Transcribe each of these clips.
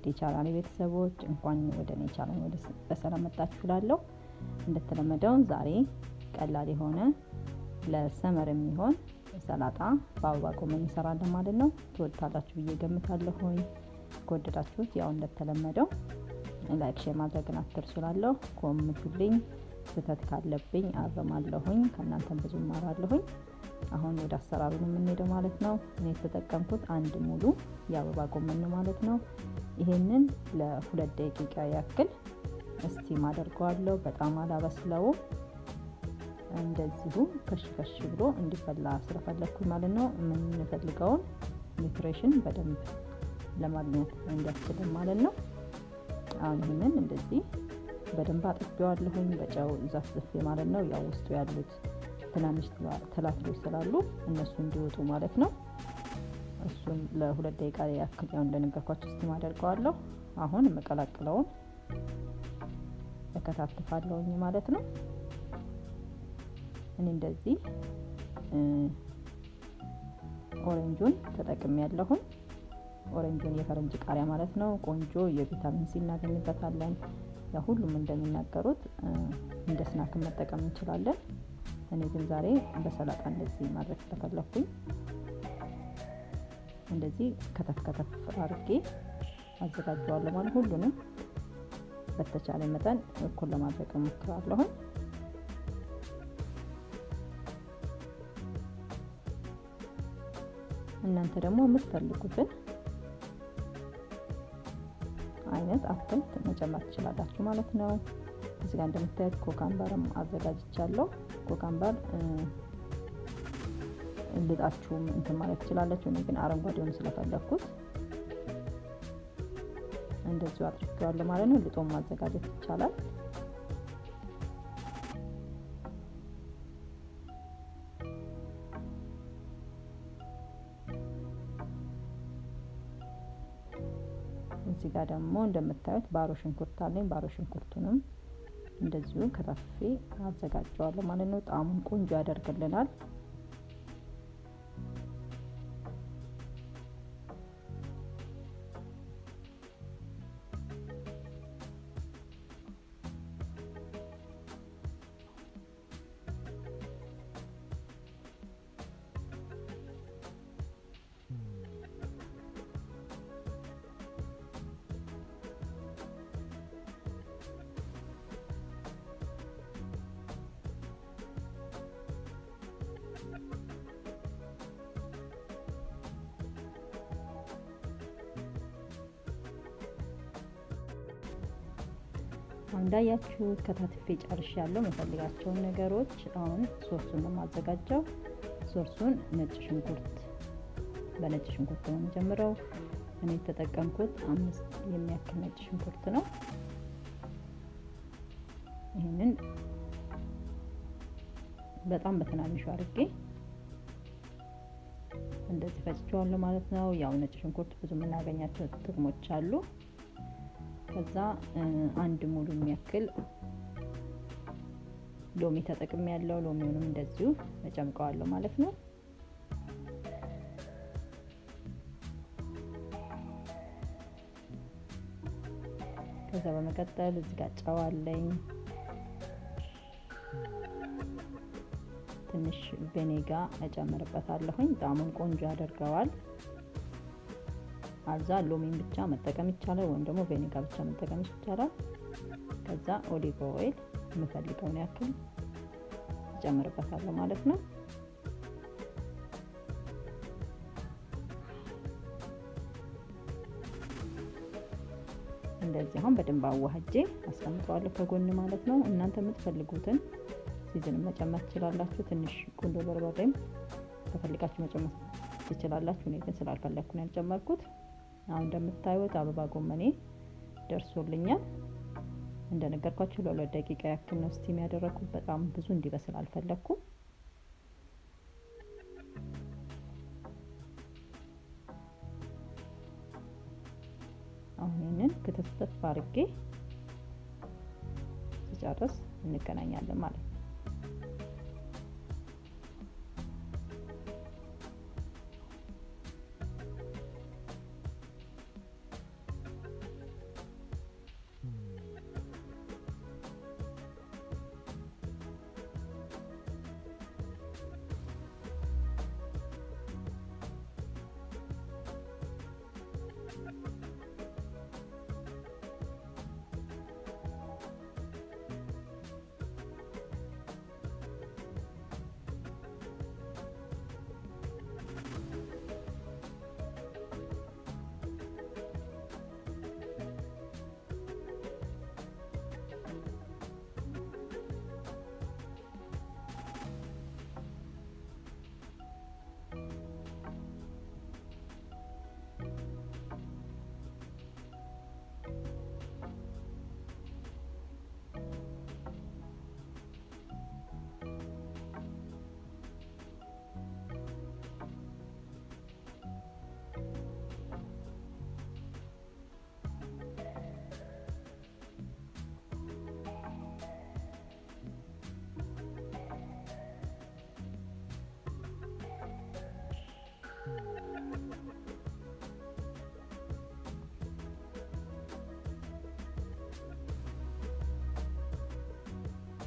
ውድ የቻናሌ ቤተሰቦች እንኳን ወደ እኔ ቻናል ወደ በሰላም መጣችሁ እላለሁ። እንደተለመደው ዛሬ ቀላል የሆነ ለሰመር የሚሆን ሰላጣ በአበባ ጎመን እንሰራለን ማለት ነው። ትወዱታላችሁ ብዬ ገምታለሁኝ። ከወደዳችሁት ያው እንደተለመደው ላይክ ሼር ማድረግን አትርሱ እላለሁ። ኮምቱልኝ፣ ስህተት ካለብኝ አርማለሁኝ። ከእናንተም ብዙ እማራለሁኝ። አሁን ወደ አሰራሩ ነው የምንሄደው ማለት ነው። እኔ የተጠቀምኩት አንድ ሙሉ የአበባ ጎመን ነው ማለት ነው። ይሄንን ለሁለት ደቂቃ ያክል እስቲም አደርገዋለሁ። በጣም አላበስለውም። እንደዚሁ ከሽ ከሽ ብሎ እንዲፈላ ስለፈለግኩኝ ማለት ነው። የምንፈልገውን ኒውትሬሽን በደንብ ለማግኘት እንዲያስችልን ማለት ነው። አሁን ይህንን እንደዚህ በደንብ አጥቤዋለሁኝ በጨው ዘፍዝፌ ማለት ነው። ያው ውስጡ ያሉት ትናንሽ ትላትሎች ስላሉ እነሱ እንዲወጡ ማለት ነው። እሱን ለሁለት ደቂቃ ያክል ያው እንደነገርኳቸው ስቲም አደርገዋለሁ። አሁን የምቀላቅለውን እከታትፋለሁኝ ማለት ነው። እኔ እንደዚህ ኦሬንጁን ተጠቅሜ ያለሁኝ ኦሬንጁን የፈረንጅ ቃሪያ ማለት ነው። ቆንጆ የቪታሚን ሲ እናገኝበታለን። ያ ሁሉም እንደሚናገሩት እንደ ስናክን መጠቀም እንችላለን። እኔ ግን ዛሬ በሰላጣ እንደዚህ ማድረግ ስለፈለኩኝ እንደዚህ ከተፍ ከተፍ አድርጌ አዘጋጀዋለሁ ማለት ሁሉንም በተቻለ መጠን እኩል ለማድረግ እሞክራለሁኝ። እናንተ ደግሞ የምትፈልጉትን አይነት አትክልት መጨመር ትችላላችሁ ማለት ነው። እዚህ ጋር እንደምታዩት ኮካምበርም አዘጋጅቻለሁ። ኮካምበር ልጣችሁም እንትን ማለት ትችላላችሁ። እኔ ግን አረንጓዴውን ስለፈለግኩት እንደዚሁ አድርጌዋለሁ ማለት ነው። ልጦም ማዘጋጀት ይቻላል። እዚህ ጋር ደግሞ እንደምታዩት ባሮ ሽንኩርት አለኝ። ባሮ ሽንኩርቱንም እንደዚሁ ከታፍፌ አዘጋጀዋለሁ ማለት ነው። ጣዕሙን ቆንጆ ያደርግልናል። እንዳያችሁት ከታትፌ ጨርሽ ያለው መፈልጋቸውን ነገሮች አሁን ሶርሱን ነው የማዘጋጀው። ሶርሱን ነጭ ሽንኩርት በነጭ ሽንኩርት ነው የምጀምረው። እኔ የተጠቀምኩት አምስት የሚያክል ነጭ ሽንኩርት ነው። ይህንን በጣም በትናንሹ አድርጌ እንደዚህ ፈጭቼዋለሁ ማለት ነው። ያው ነጭ ሽንኩርት ብዙ የምናገኛቸው ጥቅሞች አሉ። ከዛ አንድ ሙሉ የሚያክል ሎሚ ተጠቅሜ ያለው ሎሚውንም እንደዚሁ እጨምቀዋለሁ ማለት ነው። ከዛ በመቀጠል እዚህ ጋር ጨው አለኝ። ትንሽ ቬኔጋ እጨምርበታለሁኝ። ጣዕሙን ቆንጆ ያደርገዋል። አዛ ሎሚን ብቻ መጠቀም ይቻላል፣ ወይም ደግሞ ቬኔጋ ብቻ መጠቀም ይቻላል። ከዛ ኦሊቭ ኦይል የምፈልገውን ያክል እጨምርበታለሁ ማለት ነው። እንደዚህ አሁን በደንብ አዋህጄ አስቀምጠዋለሁ ከጎን ማለት ነው። እናንተ የምትፈልጉትን ሲዝን መጨመር ትችላላችሁ። ትንሽ ቁንዶ በርበሬም ከፈልጋችሁ መጨመር ትችላላችሁ። እኔ ግን ስላልፈለግኩ ነው ያልጨመርኩት። አሁን እንደምታዩት አበባ ጎመኔ ደርሶልኛል። እንደነገርኳችሁ ለሁለት ደቂቃ ያክል ነው ስቲም ያደረኩት። በጣም ብዙ እንዲበስል አልፈለግኩም። አሁን ይህንን ክትፍትፍ አድርጌ ስጨርስ እንገናኛለን ማለት ነው።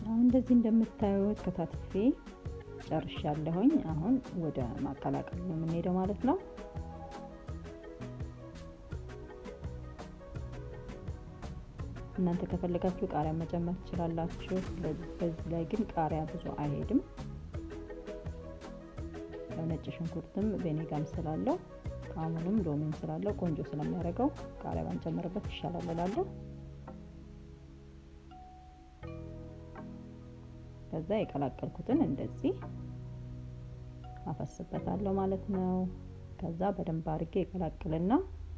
አሁን እንደዚህ እንደምታዩት ከታትፌ ጨርሻለሁኝ። አሁን ወደ ማቀላቀል ነው የምንሄደው ማለት ነው። እናንተ ከፈለጋችሁ ቃሪያ መጨመር ትችላላችሁ። በዚህ ላይ ግን ቃሪያ ብዙ አይሄድም። ነጭ ሽንኩርትም ቬኔጋም ስላለው ጣዕሙንም ሎሚም ስላለው ቆንጆ ስለሚያደርገው ቃሪያ ባንጨምርበት ይሻላል እላለሁ። ከዛ የቀላቀልኩትን እንደዚህ አፈስበታለሁ ማለት ነው። ከዛ በደንብ አድርጌ የቀላቅልና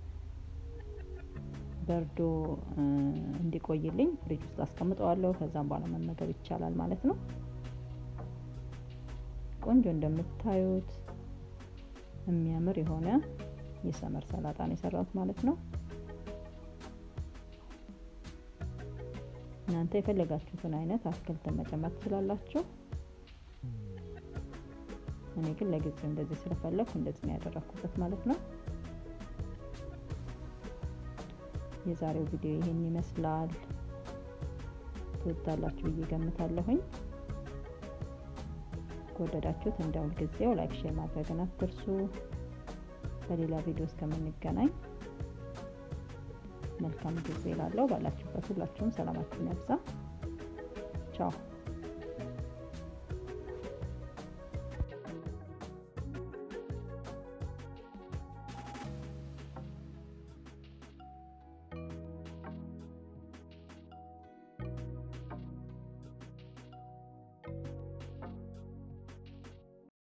በርዶ እንዲቆይልኝ ፍሪጅ ውስጥ አስቀምጠዋለሁ። ከዛም በኋላ መመገብ ይቻላል ማለት ነው። ቆንጆ እንደምታዩት የሚያምር የሆነ የሰመር ሰላጣ ነው የሰራሁት ማለት ነው። እናንተ የፈለጋችሁትን አይነት አትክልትን መጨመር ትችላላችሁ። እኔ ግን ለጊዜው እንደዚህ ስለፈለኩ እንደዚህ ነው ያደረኩበት ማለት ነው። የዛሬው ቪዲዮ ይሄን ይመስላል። ትወዳላችሁ ብዬ ገምታለሁኝ። ከወደዳችሁት እንደ ሁልጊዜው ላይክ፣ ሼር ማድረግን አትርሱ። በሌላ ቪዲዮ እስከምንገናኝ መልካም ጊዜ ላለው ባላችሁበት ሁላችሁም ሰላማችሁን ያብዛ። ቻው